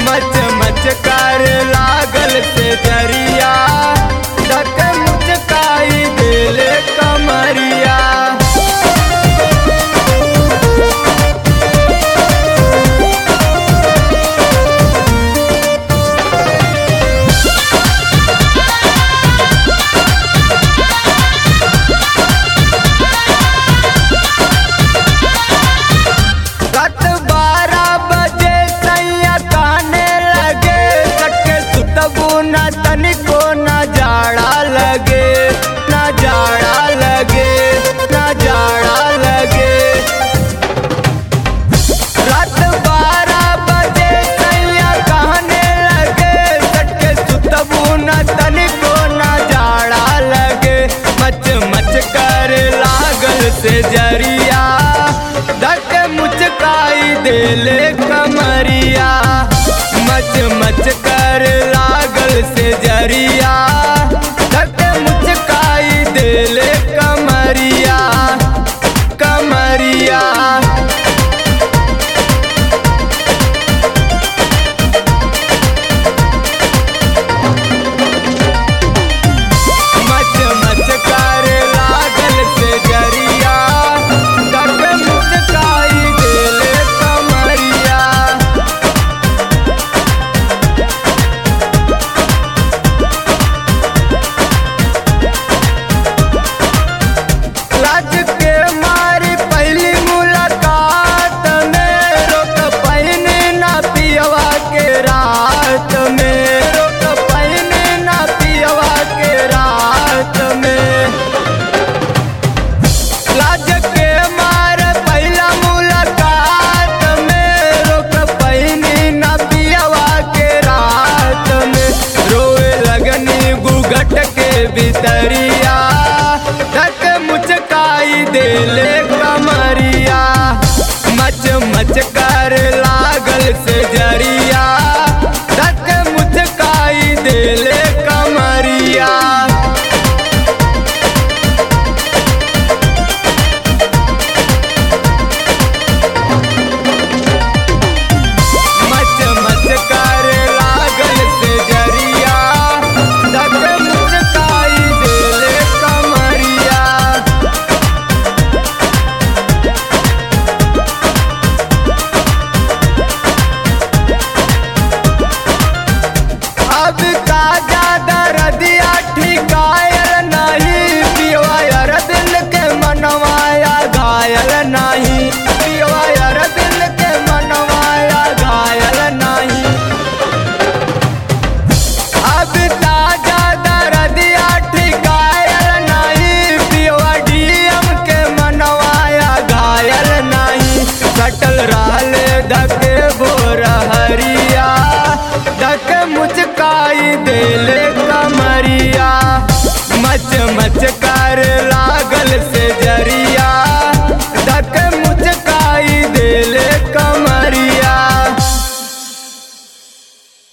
मच मच कर लागल से जरिया धक मुचकाई देले कमरिया रात बारह बजे सैया काने लगे सटके सुतबू न तनिको न जाड़ा लगे न जाड़ा लगे न जाड़ा लगे रात बारह बजे सैया कहने लगे सटके सुतबू न तनिको न जाड़ा लगे मच मच कर लागल से जरिया धक मुचकाई देले कमरिया मच मच कर लागल से जरिया धक मुचकाई देले कमरिया कमरिया मच मच कर लागल से जरिया धक मुचकाई देले कमरिया लाज के मारी पहली मुलाकात में रोक पहिने ना पियवा के रात में रोक पहिने ना पियवा के रात में लाज के मार पहला मुलाकात में रोक पहिनी ना पियवा के रात में रोए लगनी गुगट के भीतरिया धक मुचकाई देले कमरिया मच मच कर लागल से जरिया धक मुचकाई देले कमरिया मच मच कर लागल से जरिया धक मुचकाई देले कमरिया अब का ज्यादा रदिया ठिकायल नहीं पिवा यार दिल के मनवाया घायल नहीं पिवा यार दिल के मनवाया घायल नहीं अब ताजा दरदिया ठिकायल नहीं पिवा डीएम के मनवाया घायल नहीं सटल रहले धके भोर हरिया धक मुचकाई देले कमरिया मच मच कर लागल से